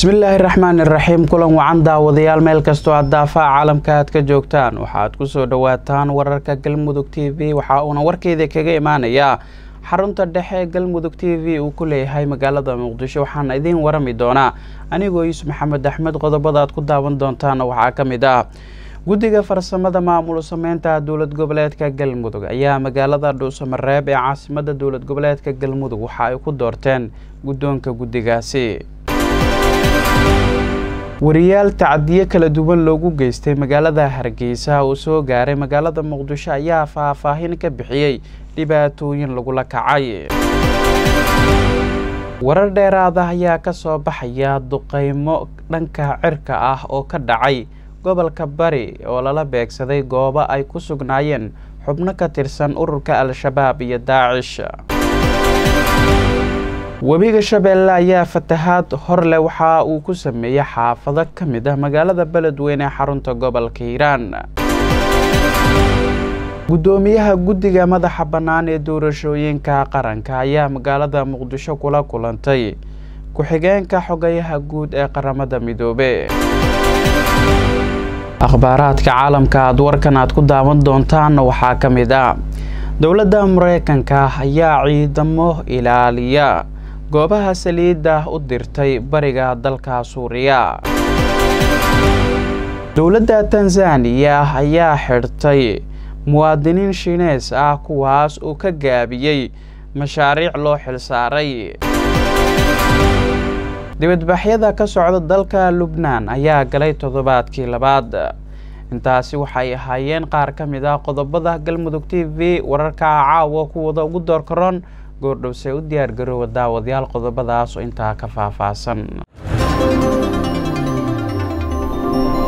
bismillaahi raxmaani raxiim kulan wacan daawadayaal meel kastoo aad daafaha caalamka aad ka joogtaan waxaad kusoo dhawaataan wararka galmudug t v waxa uuna warkeeda kaga imaanayaa xarunta dhexe ee galmudug t v uu ku leeyahay magaalada muqdisho waxaana idiin warami doonaa anigoo yuusuf maxamed axmed qodobada aad ku daawan doontaana waxaa ka mid ah guddiga farsamada maamul sameynta dowlad goboleedka galmudug ayaa magaalada dhuusamareeb ee caasimada dowlad goboleedka galmudug waxa ay ku doorteen guddoonka guddigaasi wariyaal tacdiyo kala duwan loogu geystay magaalada hargeysa uu soo gaaray magaalada muqdisho ayaa faahfaahin ka bixiyey dhibaatooyin lagula kacay warar dheeraada ayaa ka soo baxaya duqeymo dhanka cirka ah oo ka dhacay gobolka bari oo lala beegsaday goobo ay ku sugnaayeen xubno ka tirsan ururka al-shabaab iyo daacish webiga shabeelle ayaa fatahaad horleh waxa uu ku sameeyey xaafado ka mid ah magaalada beledweyne ee xarunta gobolka hiiraan guddoomiyaha guddiga madaxa bannaan ee doorashooyinka qaranka ayaa magaalada muqdisho kula kulantay ku-xigeenka xogayaha guud ee qaramada midoobe akhbaaraadka caalamka aad warkan aad ku daawan doontaanna waxaa ka mid ah dowladda mareykanka ayaa ciidamo ilaaliya goobaha saliidda u dirtay bariga dalka suuriya dowladda tanzaniya ayaa xidhtay muwaadiniin shiinees ah kuwaas uu ka gaabiyey mashaariic loo xilsaaray dibadbaxyada ka socda dalka lubnaan ayaa galay toddobaadkii labaad intaasi waxay ahaayeen qaar ka mid ah qodobada galmudug t v wararka caawa kuwada ugu door karoon goordhowse u diyaar garoowa daawadayaal qodobadaas oo intaa ka faahfaahsan